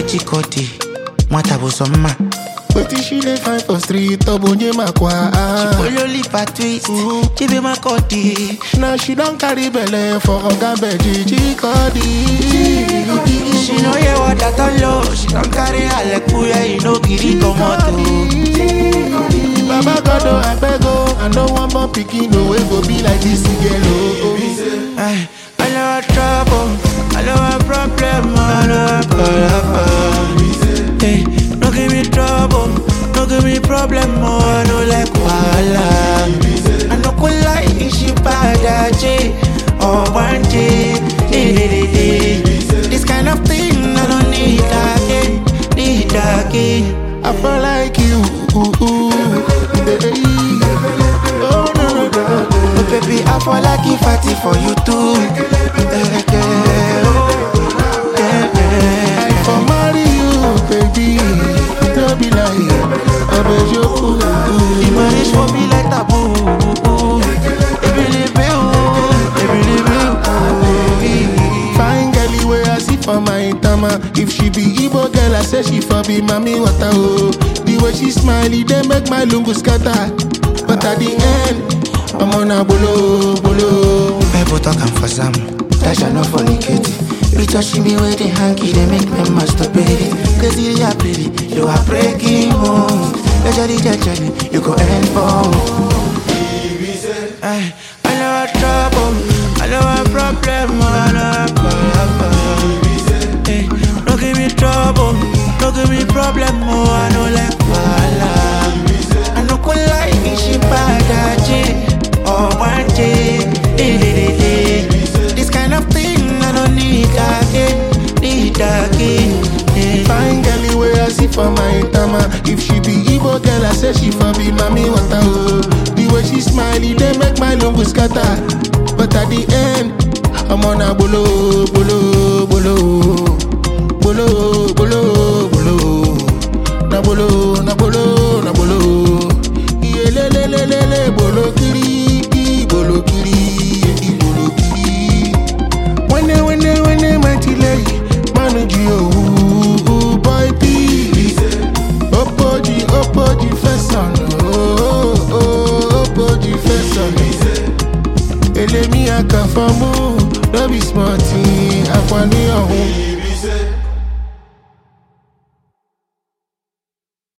chikoti nwata bụ sọ mma Wetin she dey find for street ọ bụ onye makwa ololipa twist chibe makodi Now she don carry belle for oga beji chikodi she no hear what i tell you she don carry alekuye e no gree comot o. Baba God oh abeg oh I no wan born pikin oh wey go be like dis girl oh. Ay, I know a trouble, I know a problem, I know a problem. Hey, no give me trouble, no give me problem, oh, I know like wahala. I no go lie, if she bad, J or one day, This kind of thing I don't need again, need again. I feel like you. Oh no no no. Oh baby, I fall like if I did for you too. Yeah, yeah, oh, yeah, yeah. I for marry you, baby. No be like I beg you. The marriage for me like taboo. Ebelebe o, ebelebe o. Fine girl wey I see for my tama. If she be Igbo girl, I say she for be mommy water oh. The way she smile, it dey make my lungu scatter. But at the end, I'm on a bolo bolo. People talking for some, that shall not fornicate. You touching me with the hanky, they make me masturbate. Cause you are pretty, you are breaking home. Jajali, jajali, you go end for. Ay, I know a trouble, I know a problem, I know a problem. Hey, no give me trouble, no give me problem, oh, I know like wahala. I no go lie, if she bad, J or one day. This kind of thing I don't need again, need again. eh. Fine girl wey I see for my tama. If she be Igbo girl, I say she for be mommy water oh. The way she smile, it dey make my lungu scatter. But at the end, I'm on a bolo bolo bolo bolo.